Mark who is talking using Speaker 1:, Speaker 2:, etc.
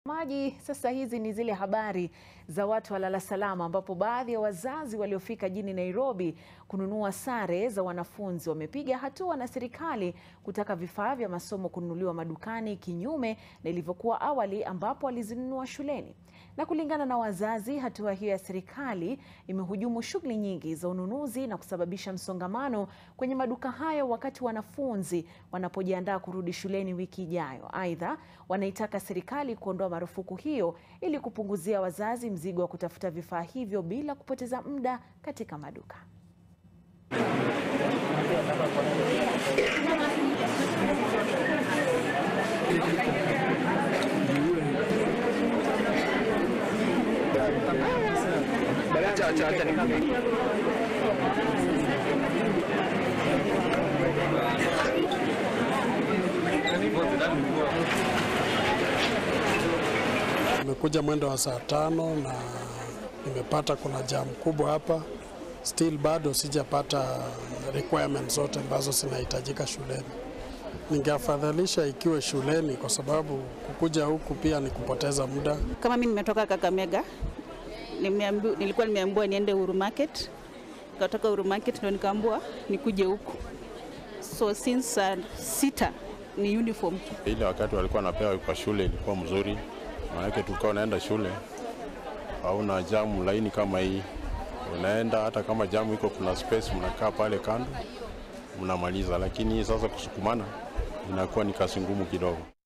Speaker 1: Maji sasa, hizi ni zile habari za watu walala salama, ambapo baadhi ya wazazi waliofika jijini Nairobi kununua sare za wanafunzi wamepiga hatua na serikali kutaka vifaa vya masomo kununuliwa madukani, kinyume na ilivyokuwa awali ambapo walizinunua shuleni. Na kulingana na wazazi, hatua hiyo ya serikali imehujumu shughuli nyingi za ununuzi na kusababisha msongamano kwenye maduka hayo wakati wanafunzi wanapojiandaa kurudi shuleni wiki ijayo. Aidha, wanaitaka serikali kuondoa marufuku hiyo ili kupunguzia wazazi mzigo wa kutafuta vifaa hivyo bila kupoteza muda katika maduka.
Speaker 2: Nimekuja mwendo wa saa tano na nimepata kuna jam kubwa hapa. Still bado sijapata requirements zote ambazo zinahitajika shuleni. Ningeafadhalisha ikiwe shuleni, kwa sababu kukuja huku pia ni kupoteza muda.
Speaker 3: Kama mimi nimetoka Kakamega, nimeambiwa, nilikuwa nimeambiwa niende Uhuru Market, nikatoka Uhuru Market ndo nikaambiwa nikuje huku, so since uh, sita ni uniform tu.
Speaker 4: Ile wakati walikuwa wanapewa kwa shule ilikuwa mzuri, maanake tulikuwa unaenda shule hauna jamu laini kama hii, unaenda hata kama jamu iko, kuna space, mnakaa pale kando mnamaliza, lakini hii sasa kusukumana inakuwa ni kazi ngumu kidogo.